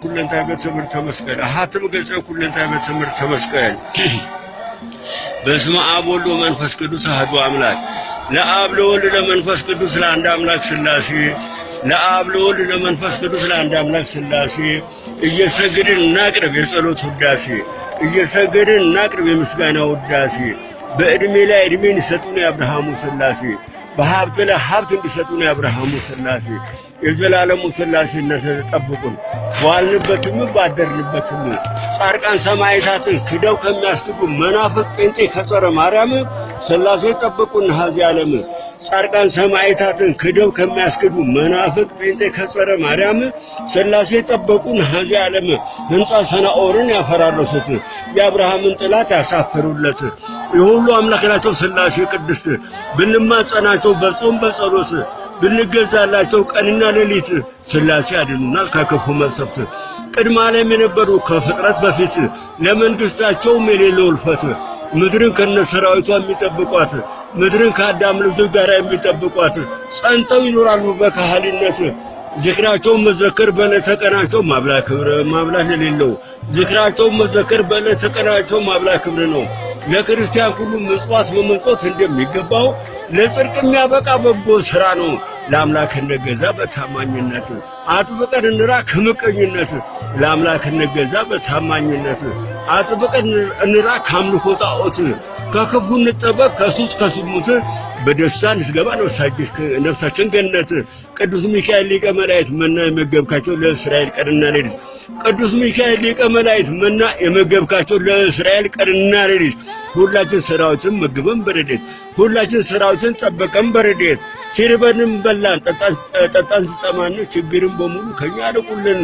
ኩለንታይ በትምህርተ መስቀል አሃትም ገጸ ኩለንታይ በትምህርተ መስቀል በስመ አብ ወልድ ወመንፈስ ቅዱስ አሐዱ አምላክ ለአብ ለወልድ ለመንፈስ ቅዱስ ለአንድ አምላክ ሥላሴ ለአብ ለወልድ ለመንፈስ ቅዱስ ለአንድ አምላክ ሥላሴ እየሰገድን እናቅርብ የጸሎት ውዳሴ እየሰገድን እናቅርብ የምስጋና ውዳሴ በዕድሜ ላይ ዕድሜን ይሰጡን የአብርሃሙ ሥላሴ በሀብት ላይ ሀብት እንዲሰጡን የአብርሃሙ ሥላሴ የዘላለሙ ሥላሴነት ጠብቁን። በዋልንበትም ባደርንበትም ጻድቃን ሰማዕታትን ክደው ከሚያስክዱ መናፍቅ ጴንጤ ከጸረ ማርያም ሥላሴ ጠብቁን። ሀዚ ዓለም ጻድቃን ሰማዕታትን ክደው ከሚያስክዱ መናፍቅ ጴንጤ ከጸረ ማርያም ሥላሴ ጠበቁን። ሀዚ ዓለም ሕንፃ ሰናኦርን ያፈራረሱት የአብርሃምን ጥላት ያሳፈሩለት የሁሉ አምላክ ናቸው ሥላሴ ቅድስት ብንማጸናቸው በጾም በጸሎት ብንገዛላቸው ቀንና ሌሊት ሥላሴ ያድኑናል ከክፉ መቅሰፍት። ቅድመ ዓለም የነበሩ ከፍጥረት በፊት ለመንግሥታቸውም የሌለው እልፈት ምድርን ከነሰራዊቷ የሚጠብቋት ምድርን ከአዳም ልጆች ጋር የሚጠብቋት ጸንተው ይኖራሉ በካህሊነት ዝክራቸውን መዘከር በዕለተ ቀናቸው ማብላ ክብር ማብላት የሌለው ዝክራቸውን መዘከር በዕለተ ቀናቸው ማብላ ክብር ነው። ለክርስቲያን ሁሉ ምጽዋት መመጽወት እንደሚገባው ለጽድቅ የሚያበቃ በጎ ሥራ ነው። ለአምላክ እንገዛ በታማኝነት አጥብቀን እንራ ከምቀኝነት ለአምላክ እንገዛ በታማኝነት አጥብቀን እንራ ከአምልኮ ጣዖት ከክፉ እንጠበቅ ከሱስ ከስሙት በደስታ እንስገባ ነፍሳችን ገነት ቅዱስ ሚካኤል ሊቀ መላእክት መና የመገብካቸው ለእስራኤል ቀንና ሌሊት ቅዱስ ሚካኤል ሊቀ መላእክት መና የመገብካቸው ለእስራኤል ቀንና ሌሊት ሁላችን ስራዎችን መግበን በረዴት ሁላችን ስራዎችን ጠበቀን በረዴት ሲርበንም በላን ጠጣን ስጠማን ችግርን በሙሉ ከኛ አርቁልን።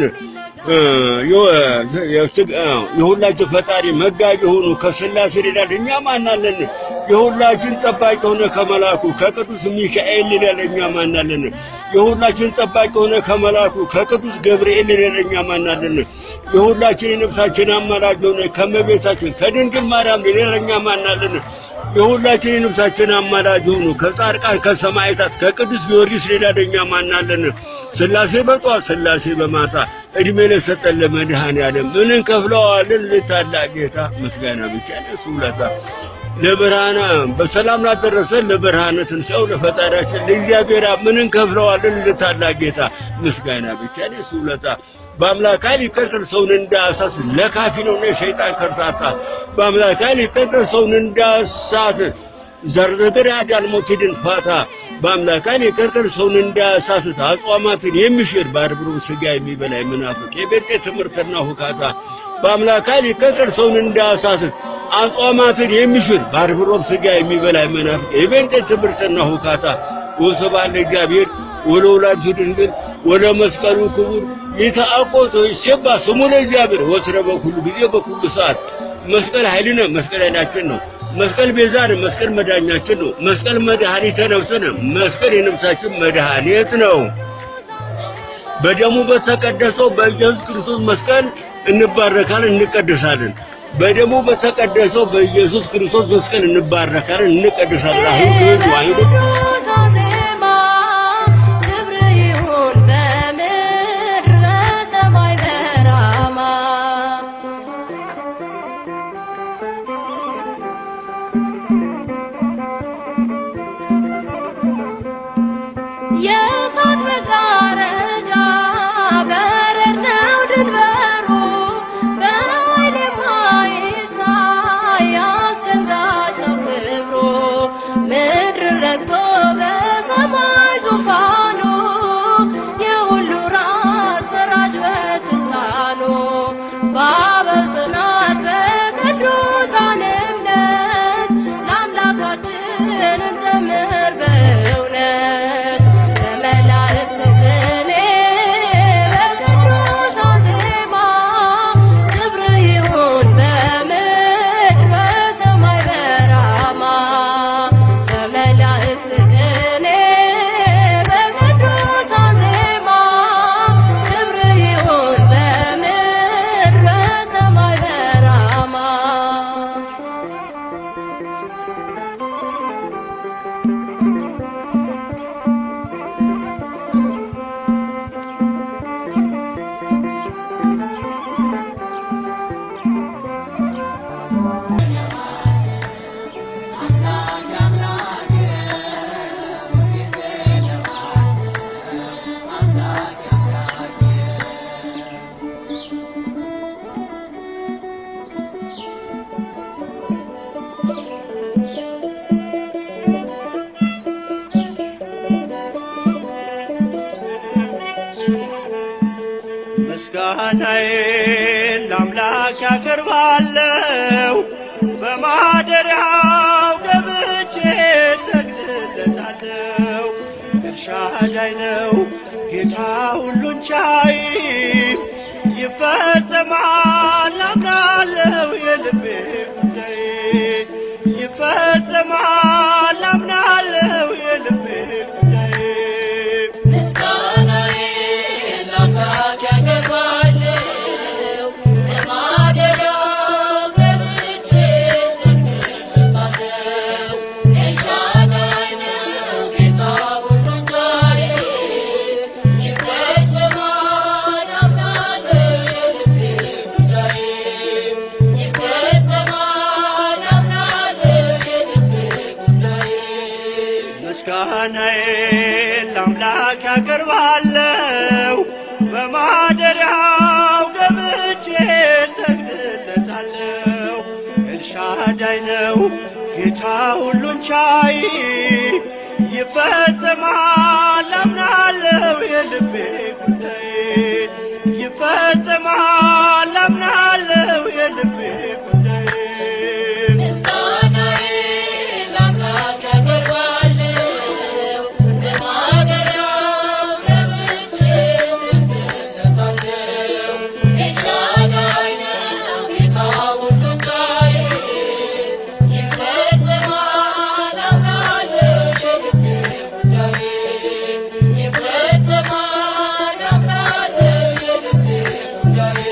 የሁላችን ፈጣሪ መጋቢ ሆኑ ከሥላሴ ይላል። እኛ ማናለን? የሁላችን ጠባቂ ሆነ ከመላኩ ከቅዱስ ሚካኤል ይላል። እኛ ማናለን? የሁላችን ጠባቂ ሆነ ከመላኩ ከቅዱስ ገብርኤል ይላል። እኛ ማናለን? የሁላችን የነፍሳችን አማላጅ ሆነ ከመቤታችን ከድንግል ማርያም ይላል። እኛ ማናለን? የሁላችን የነፍሳችን አማላጅ ሆኑ ከጻድቃን ከሰማዕታት ከቅዱስ ጊዮርጊስ ይላል። እኛ ማናለን? ሥላሴ በጧት ሥላሴ በማታ እድሜ ለሰጠን ለመድኃኔዓለም ምን እንከፍለዋለን? ለታላቅ ጌታ ምስጋና ብቻ ለእሱ ውለታ ለብርሃነ በሰላም ላደረሰን ለብርሃነ ትንሣኤው ለፈጣሪያችን ለእግዚአብሔር ምን እንከፍለዋለን? ለታላቅ ጌታ ምስጋና ብቻ ለእሱ ውለታ በአምላክ ኃይል ይቀጥል ሰውን እንዳሳስ ለካፊ ነው የሰይጣን ከርሳታ በአምላክ ኃይል ይቀጥል ሰውን እንዳሳስ ዘርዘር ያዳል ሞትድን ፋታ በአምላክ ኃይል ይቀጥል ሰውን እንዳያሳስት አጽዋማትን የሚሽር በአርብሮ ስጋ የሚበላ መናፍቅ የቤጤ ትምህርትና ሁካታ በአምላክ ኃይል ይቀጥል ሰውን እንዳያሳስት አጽዋማትን የሚሽር በአርብሮም ስጋ የሚበላ መናፍቅ የቤጤ ትምህርትና ሁካታ ወስብሐት ለእግዚአብሔር ወለወላዲቱ ድንግል ወለመስቀሉ ክቡር ይትአቆቶ ይሴባ ስሙ ለእግዚአብሔር ወትረ በኩሉ ጊዜ በኩሉ ሰዓት መስቀል ኃይልነ መስቀል ኃይላችን ነው። መስቀል ቤዛን መስቀል መዳኛችን ነው። መስቀል መድኃኒተ ነፍስነ መስቀል የነፍሳችን መድኃኒት ነው። በደሙ በተቀደሰው በኢየሱስ ክርስቶስ መስቀል እንባረካለን፣ እንቀደሳለን። በደሙ በተቀደሰው በኢየሱስ ክርስቶስ መስቀል እንባረካለን፣ እንቀደሳለን። አሁን ግዱ አይዱ የእሳት መጋረጃ በረድ ነው ድንበሩ በኃይል የማይታይ አስደንጋጭ ነው ክብሩ ምድርን ረግቶ ምስጋናዬን ለአምላክ ያቀርባለሁ በማደሪያው ገብቼ ሰግድለታለሁ። ኤልሻዳይ ነው ጌታ ሁሉን ቻይ ይፈጸማል አምናለሁ የልቤ ጉዳይ ይፈጸማል አምናለሁ የልቤ ጉዳይ ምስጋናዬን ለአምላክ ያቀርባለሁ በማደሪያው ገብቼ ሰግድለታለሁ። ኤልሻዳይ ነው ጌታ ሁሉን ቻይ ይፈጸማል አምናለሁ የልቤ ጉዳይ ይፈጸማል አምናለሁ የልቤ ጉዳይ ምስጋናዬን ለአምላክ ያቀርባለሁ በማደሪያው ገብቼ ሰግድለታለሁ። ኤልሻዳይ ነው ጌታ ሁሉን ቻይ ይፈጸማል አምናለሁ የልቤ ጉዳይ ይፈጸማል አምናለሁ የልቤ ጉዳይ ምስጋናዬን ለአምላክ ያቀርባለሁ በማደሪያው ገብቼ ሰግድለታለሁ። ኤልሻዳይ ነው ጌታ ሁሉን ቻይ ይፈጸማል አምናለሁ የልቤ ጉዳይ ይፈጸማል አምናለሁ የልቤ ጉዳይ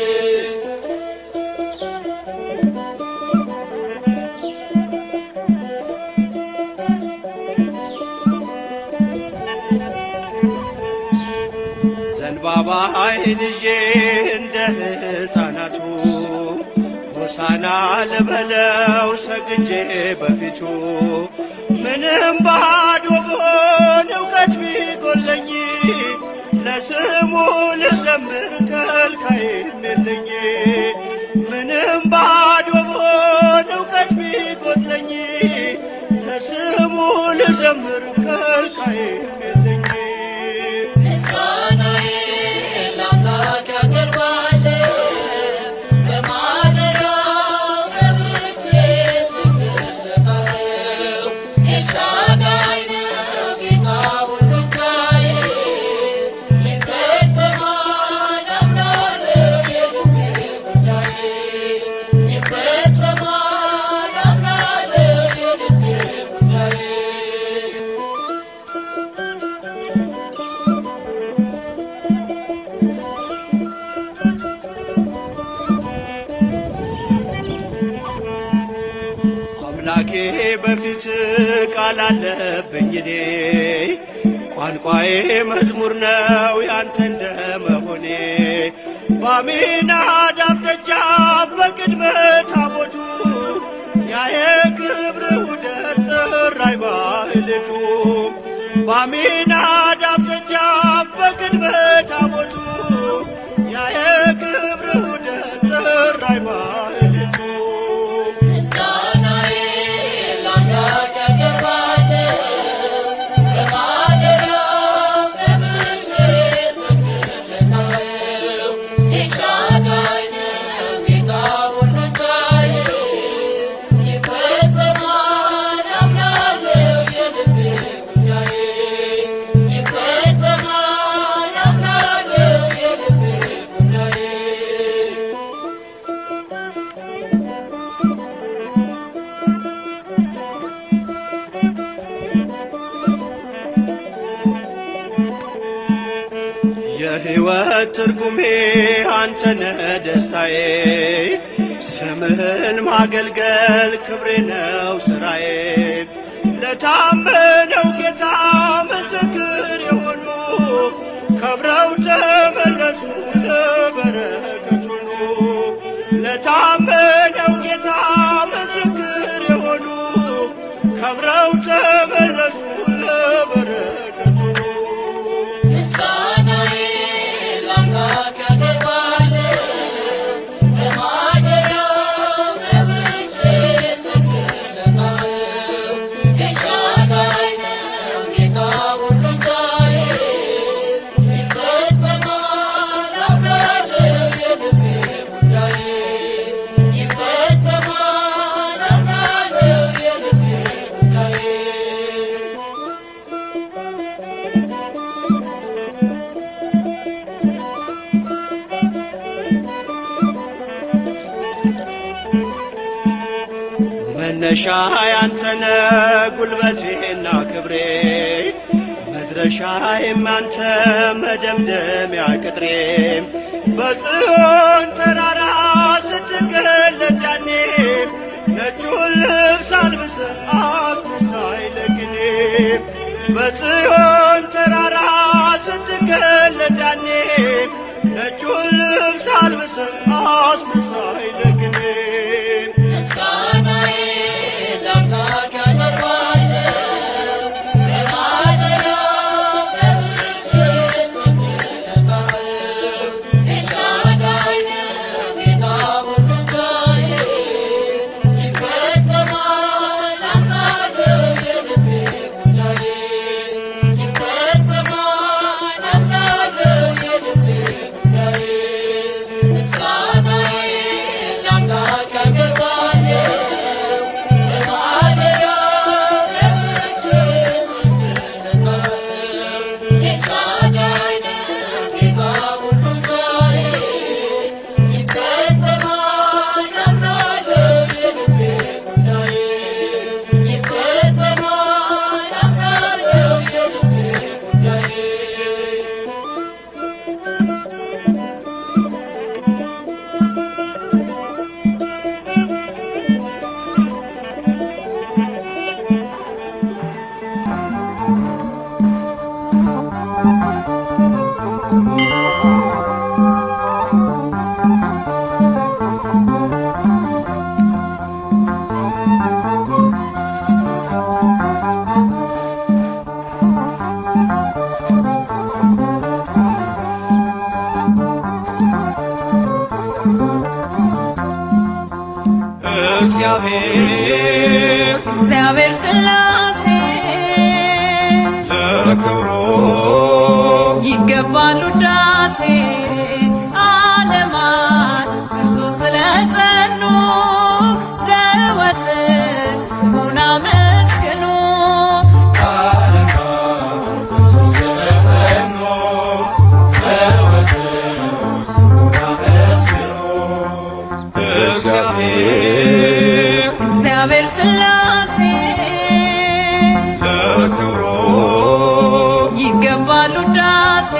ዘንባባ አይን ይዤ እንደ ሕፃናቱ ሆሳና ልበለው ሰግጄ በፊቱ ምንም ባዶ ብሆን እውቀት ቢጎለኝ ለስሙ ልዘምር ከልካይም የለኝ ምንም ባዶ ብሆን እውቀት ቢጎለኝ ለስሙ ልዘምር ከልካይም የለኝ ምስጋናዬን ለአምላክ ያቀርባለሁ በማደሪያው ገብቼ ሰግድለታለሁ። ኤልሻዳይ ነው ጌታ ሁሉን ቻይ ይፈጸማል አምናለሁ የልቤ ጉዳይ ይፈጸማል አምናለሁ የልቤ ጉዳይ አምላኬ በፊት ቃል አለብኝ እኔ ቋንቋዬ መዝሙር ነው ያንተ እንደመሆኔ በአሚናዳብ ደጃፍ በቅድመ ታቦቱ ያ የክብር ውደት ጥራይ ማህሌቱ በአሚናዳብ ደጃፍ በቅድመ ታቦቱ ያ የክብር ውደት ጥራይ ማህሌቱ ምስጋናዬን ለአምላክ ያቀርባለሁ በማደሪያው ገብቼ ሰግድለታለሁ። ኤልሻዳይ ነው ጌታ ሁሉን ቻይ ይፈጸማል አምናለሁ የልቤ ጉዳይ ይፈጸማል አምናለሁ የልቤ ጉዳይ የሕይወት ትርጉሜ አንተነ ደስታዬ ስምህን ማገልገል ክብሬ ነው ስራዬ ለታመነው ጌታ ምስክር የሆኑ ከብረው ተመለሱ ለበረከት ሁሉ ለታመነው ጌታ ምስክር የሆኑ ከብረው ተመለሱ ለበረከት ሁሉ ምስጋናዬን ለአምላክ ያቀርባለሁ በማደሪያው ገብቼ ሰግድለታለሁ። ኤልሻዳይ ነው ጌታ ሁሉን ቻይ ይፈጸማል አምናለሁ መነሻ ያንተነ ጉልበቴና ክብሬ መድረሻዬም አንተ መደምደሚያ ቅጥሬ በጽዮን ተራራ ስትገለጥ ያኔ ነጩን ልብስ አልብሰ አስመሳይ ለግኔ በጽዮን ተራራ ስትገለጥ ያኔ ነጩን ልብስ አልብሰ አስመሳይ ለግኔ ምስጋናዬ ለአምላክ ያቀርባለሁ በማደሪያው ገብቼ እሰግድለታለሁ። ኤልሻዳይ ነው ጌታ ሁሉን ቻይ፣ ይፈጸማል አምናለሁ የልቤ ጉዳዬ፣ ይፈጸማል አምናለሁ የልቤ ጉዳዬ። ምስጋናዬ ለአምላክ ያቀርባለሁ በማደሪያው ገብቼ እሰግድለታለሁ። ኤልሻዳይ ነው ጌታ ሁሉን ቻይ፣ ይፈጸማል አምናለሁ የልቤ ጉዳዬ፣ ይፈጸማል አምናለሁ የልቤ ጉዳዬ። እግዚአብሔር እግዚአብሔር ስላሴ ለክብሩ ይገባሉ ዳሴ ዓለማት እርሱ ስለጸኑ ዘወትር ስሙን አመስግኑ እግዚአብሔር እግዚአብሔር ስላሴ ለክብሩ ይገባሉ ዳሴ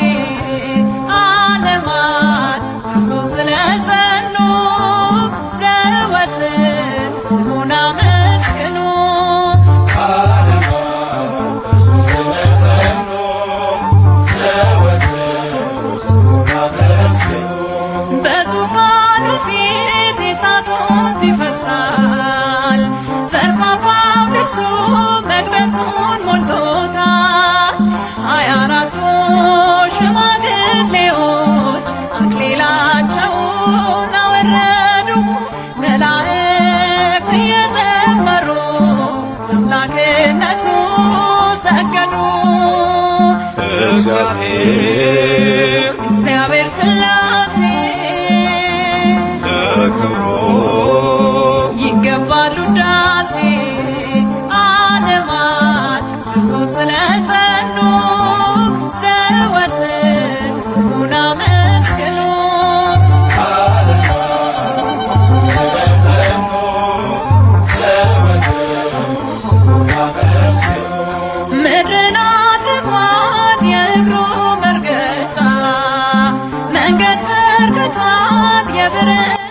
ዓለማት እርሱ ስለጸኑ ዘወትር ስሙን አመስግኑ በዙፋኑ ፊት የሳቱት ይፈሳል ዘርፋፋው ልብሱ መቅደሱን ሞልቶታል ሀያ አራቱ ሽማግሌዎች አክሊላቸውን አወረዱ መላእክት እየዘመሩ አምላክነቱ ሰገዱ እግዚአብሔር እግዚአብሔር ስላሴ ለክብሩ ይገባሉ ዳሴ ዓለማት እርሱ ስለጸኑ ዘወትር ስሙን አመስግኑ ምድርን አጥቋት የእግሩ መርገጫ መንገድ ዘርግቷት የብረት